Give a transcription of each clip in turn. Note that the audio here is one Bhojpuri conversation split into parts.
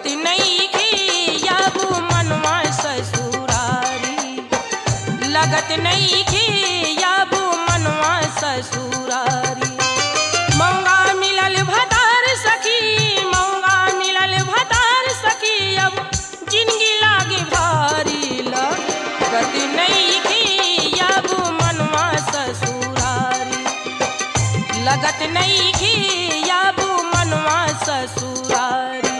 नहीं की अब मनवा ससुरारी लगत नहीं की अब मनवा ससुरारी मौगा मिलल भतार सखी मौगा मिलल भतार सखी अब जिंदगी लागे भारी लगत नहीं की अब मनवा ससुरारी लगत नहीं की अब मनवा ससुरारी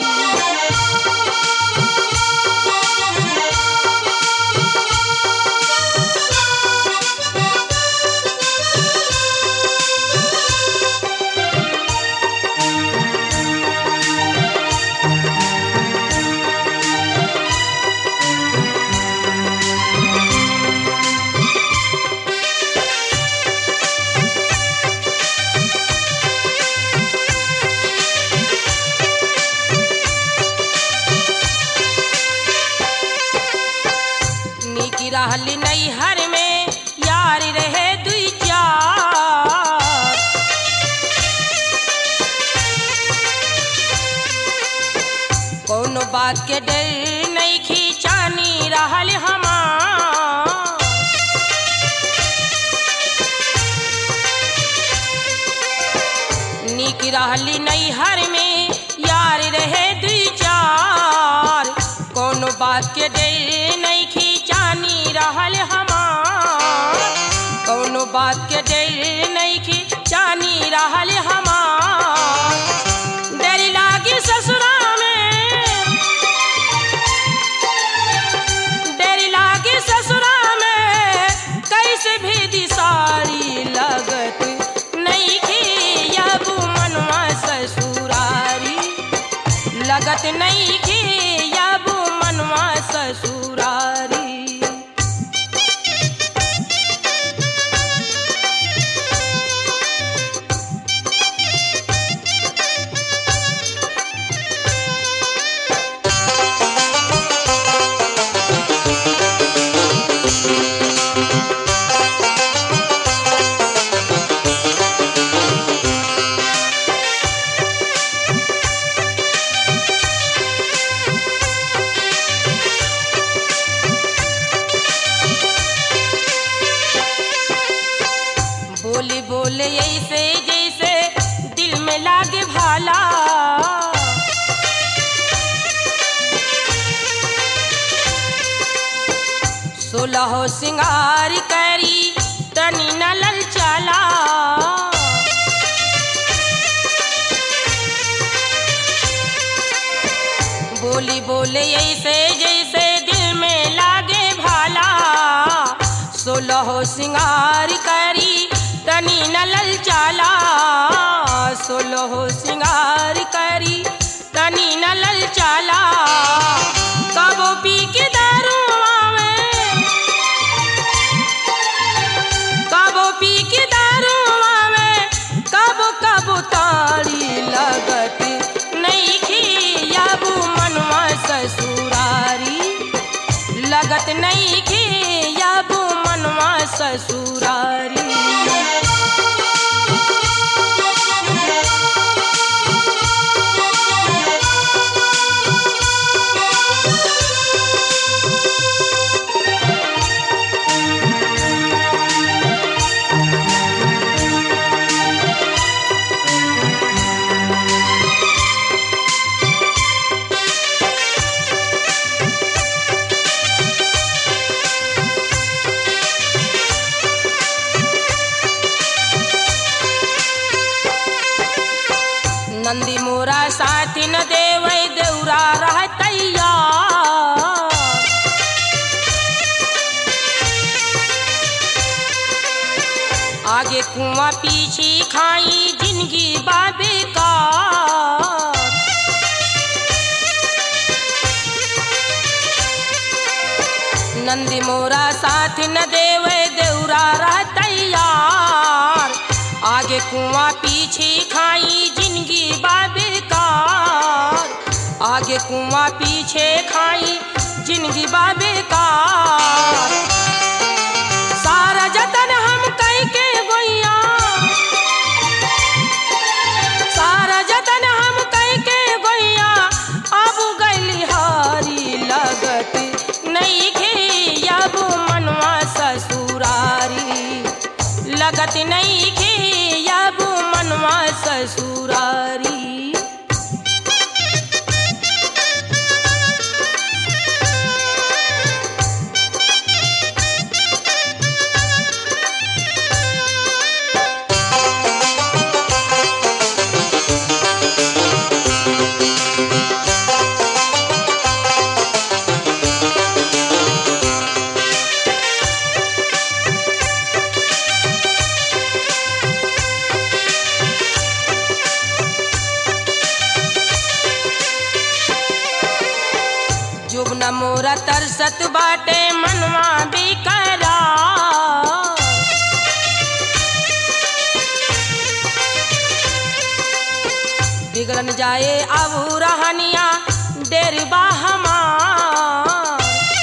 निकी रहली नैहर में यार रहे दुई चार कोनो बात के डर नहीं खींचानी रहल हमार निक रहली नैहर में यार रहे दुई चार कोनो बात के डर नहीं खींचानी रहल हमार कोनो बात के डर नहीं खींचानी रहल हमार डर लागी ससुरा में डर लागी ससुरा में कैसे भी दिसारी लगत नहीं की अब मनवा ससुरारी लगत नहीं की अब मनवा ससुरारी बोली बोले ऐसे जैसे दिल में लागे भाला सोलह सिंगार करी तनी न ललचाला बोली बोले ऐसे जैसे दिल में लागे भाला सोलह सिंगार करी तनी न ललचाला सोलह सिंगार करी तनी न ललचाला कबो पी के दारू आवे कबो पी के दारू आवे कबो कबो ताड़ी लगत नहीं की याबू मनवा ससुरारी लगत नहीं की याबू मनवा ससुरारी नंदी मोरा साथी न देवै देउरा रहतैया आगे कुआं पीछे खाई जिंदगी बाबे का नंदी मोरा साथ न देवे देउरा रहतैयार आगे कुआं पीछे खाई जिंदगी बाबेकार आगे कुआं पीछे खाई जिंदगी बाबेकार सारा जतन हम कई के गोइया सारा जतन हम कई के गोइया अब गइल न मोरा तरसत बाटे मनवा बिकरा बिगड़न जाए अब रहनिया डेरबा हमार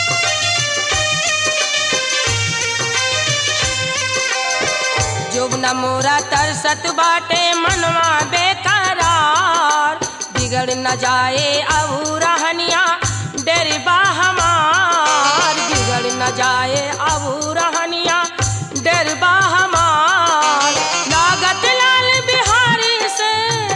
जोग न मोरा तरसत बाटे मनवा बेकरार बिगड़ न जाए अब रहनिया डेरबा हमार बिगड़ न जाए अब रहनिया डेरबा हमार लागत लाल बिहारी से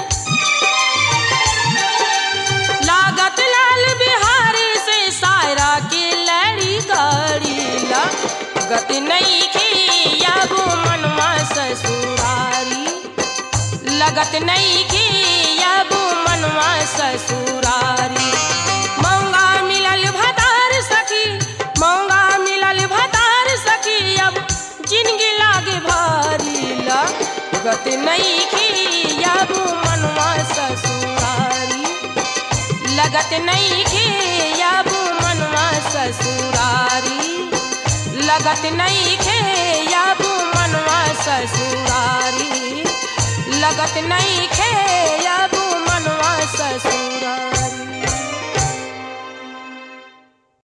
लागत लाल बिहारी से सायरा की लड़ी गड़ी ला गति नहीं की अब मनवा ससुरारी लगत नहीं की अब मनवा ससुरारी मौंगा मिलल भतार सखी मौंगा मिलल भतार सखी अब जिंदगी लागे भारी ला गति नहीं की अब मनवा ससुरारी लगत नहीं के अब मनवा ससुरारी लगत नहीं के अब मनवा ससुरारी लगत नहीं के अब मनवा ससुरारी